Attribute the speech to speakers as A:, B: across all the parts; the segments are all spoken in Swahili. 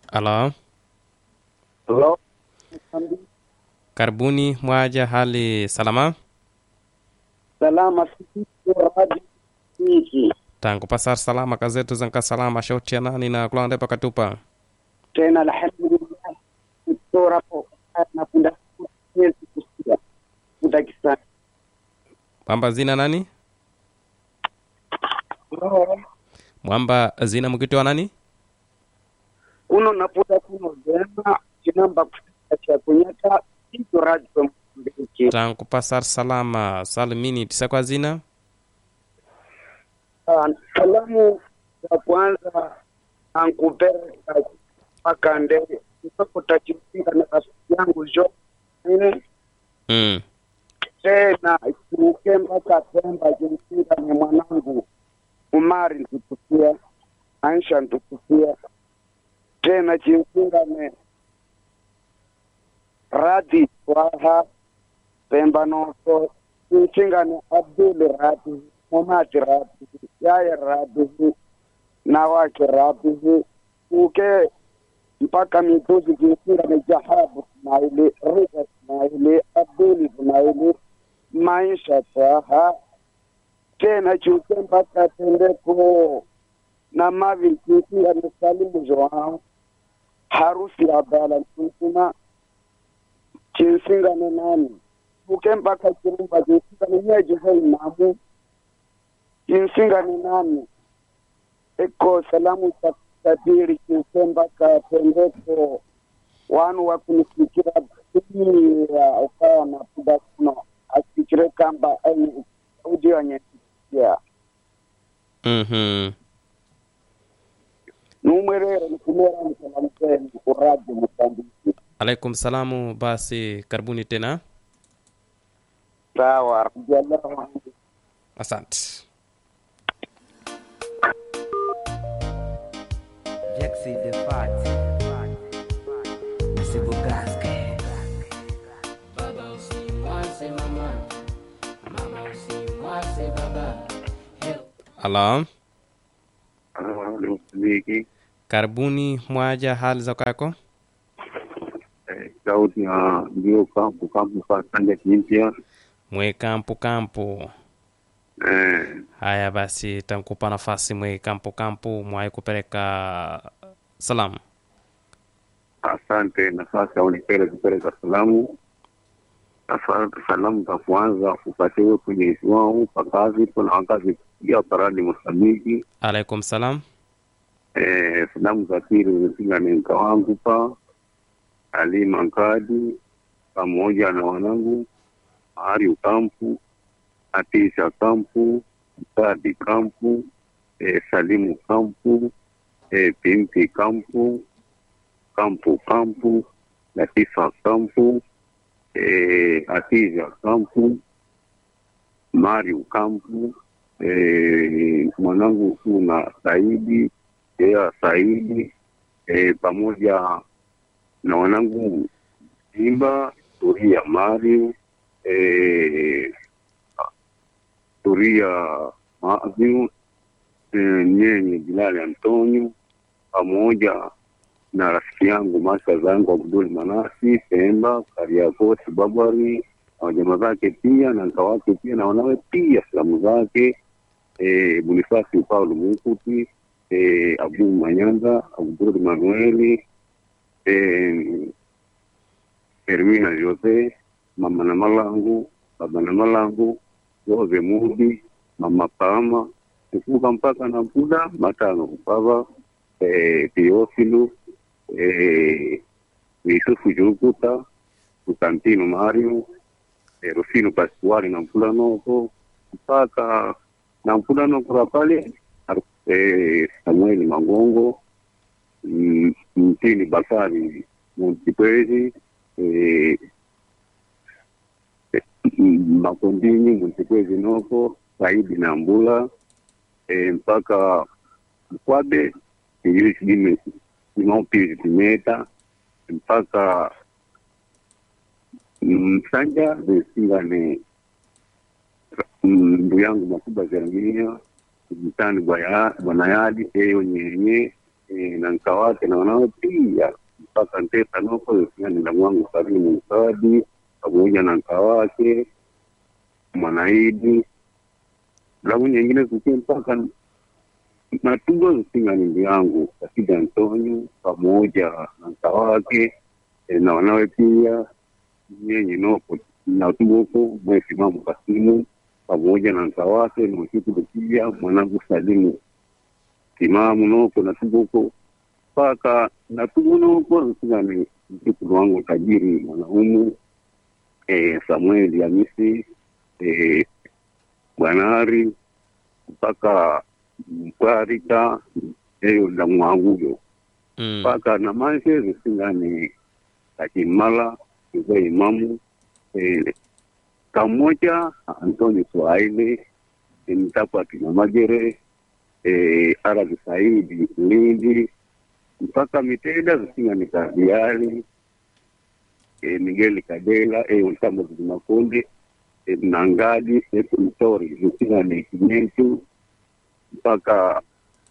A: Halo,
B: Hello.
A: karibuni mwaja, hali salama?
B: Salama sisi radio hiki
A: tangu pasar salama kazetu zanka salama shauti ya nani na kulande pakatupa
B: tena, alhamdulillah kutora po na kunda kesi kusikia kutakisana
A: mwamba zina nani mwamba zina mkiti wa nani
B: kuno naputa kuno jema chinamba kusikia cha kunyata ito radio mbiki
A: tangu pasar salama salimini tisa kwa zina
B: salamu ya kwanza ankupeleka mpaka ndege mpaka tachimpika na rafiki yangu jo ine
A: mm.
B: tena kiruke mpaka Pemba kimsinga ni mwanangu Umari ntukusia Aisha ntukusia tena kimsinga ne Radi Waha Pemba noso kimsinga ne Abdul Radi Momati Radi Yaya Radi na wake Radi uke mpaka mituzi kimsinga ne Jahabu Ismaili Rida Ismaili Abdul Ismaili maisha twaha tena chuke mpaka tendeko na mavi kisinga ni salimu joao harusi ya bala nsuma kinsinga ni nani chuke mpaka kirumba kinsinga ni nyeji hoi namu kinsinga ni nani eko salamu za tabiri kinse mpaka tendeko wanu wakunifikira pia ukawa na puda kuno asikire kamba ai udi wanyesikia
A: mm-hmm.
B: numwerero nikumera nisalamu zenu kuraji mutambiki
A: alaikum salamu basi karibuni tena
B: sawa radiallahu anhu
A: asante
C: Jaxi the Fat. Nasibu Gaske.
D: Baba usimwase mama, mama usimwase baba. Help.
A: halo
E: wiki
A: karibuni mwaja hali za kwako
E: sauti ya ndio kampu kampu kwa kanda kimpya
A: mwe kampu kampu
E: eh,
A: haya basi tankupa nafasi mwe kampu kampu mwai kupeleka salamu
E: asante nafasi ya unipele kupeleka salamu Sasa salamu za kwanza upatiwe kwenye wao pakazi kuna wakazi ya paradi Mosambiki
A: alaikum salam
E: eh, salamu za pili zimepiga ni mka wangu pa Ali Mankadi pamoja na wanangu Ari Kampu Atisha Kampu Sadi Kampu eh, Salimu Kampu eh, Pinti Kampu Kampu Kampu Latifa Kampu eh, Atija Kampu Mario Kampu eh, mwanangu kuna Saidi Ea Saidi eh, pamoja na wanangu Simba Turia Mario eh, Turia Maviu eh, Nyenye Bilali Antonio pamoja na rafiki yangu masha zangu Abdul Manasi Pemba Kariakoo Babari na wajamaa zake pia na nka wake pia na wanawe pia salamu zake eh, Bonifasi Paulo Mukuti eh, Abu Manyanda Abdul Manueli eh, Hermina Jose mama na malangu baba na malangu Jose Mudi mama Pama kuvuka mpaka na Buda matano kupava eh, Teofilu eh, Yusufu Jurukuta Kusantino Mario eh, Rufino Pasquale na Mfulanoko mpaka na Mfulanoko la pale eh, Samueli Magongo mm, Mtini Bakari Mtipwezi eh, eh, Makondini Mtipwezi Noko Saidi na Mbula eh, mpaka Mkwabe Injili Dime Simaupi Timeta mpaka Msanja Zesinga ni ndu yangu makubwa Jeremia mtani bwana Yadi eyo nyenye eh, na nkawake na wanawe pia mpaka nteta noko singanila mwangu Salimu Msadi pamoja na nkawake Mwanaidi lamu nyingine zikie mpaka natugo zisinga nindu yangu Kasida Antonio pamoja na nkawake eh, na wanawe pia nyenye noko natugoko mwesimamu Kasimu pamoja na nkawake mweshukuru pia mwanangu Salimu timamu noko natugoko mpaka natugo noko nsingani mjukulu wangu tajiri mwanaumu eh, Samueli Hamisi eh, Bwanari mpaka Mkwarika eyo la mwanguyo
A: mm.
E: mpaka na manje zisingani kakimala iwe imamu eh, kamoja Antoni Swahili eh, mtakwa kina Magere eh, Arabi Saidi Lindi mpaka Miteda zisingani Kardiali eh, Miguel Kadela eh, Ultamo Zimakundi eh, Nangadi eh, Mtori zisingani Kinyentu mpaka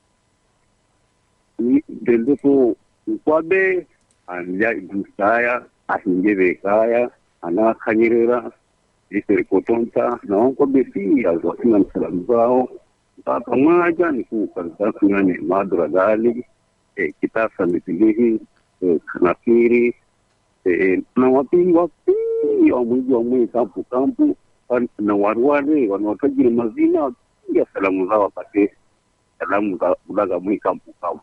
E: ni- dendepo nkwabe anja idusaya ahingebe kaya anakhanyirira iserikotonta naonkwabe pia zwasinga msalamu zao mpaka mwaja nikukazitasingane madura gali eh, kitasa mitilihi eh, kanafiri eh, na wapingwa pia wamwiji wamwe kampu kampu wan- na warware wanawatajiri mazina pia salamu zao wapate salamu za ulaga mwi kampu kampu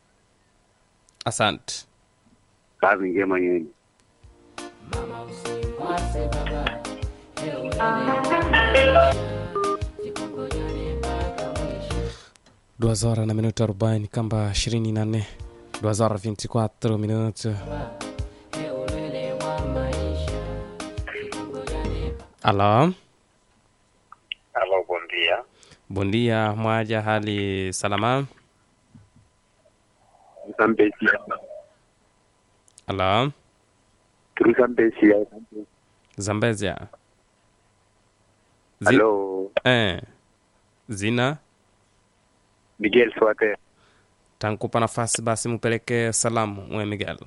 A: asante
E: kazi njema yenye
D: Mama usimwase baba, ewe maisha, sikungojane mpaka mwisho.
A: duas horas na minuto arobaini kamba ishirini na nne duas horas 24 minuto
D: Ewe mwa maisha, sikungojane
A: alo
F: Alô, bom dia.
A: bom dia mwaja hali salama
F: Zambesia.
A: alo
F: Turu Zambesia.
A: zambezia Zi-
F: Alô,
A: eh. zina
F: Miguel Suate.
A: tankupa nafasi basi mupeleke salamu mwe miguel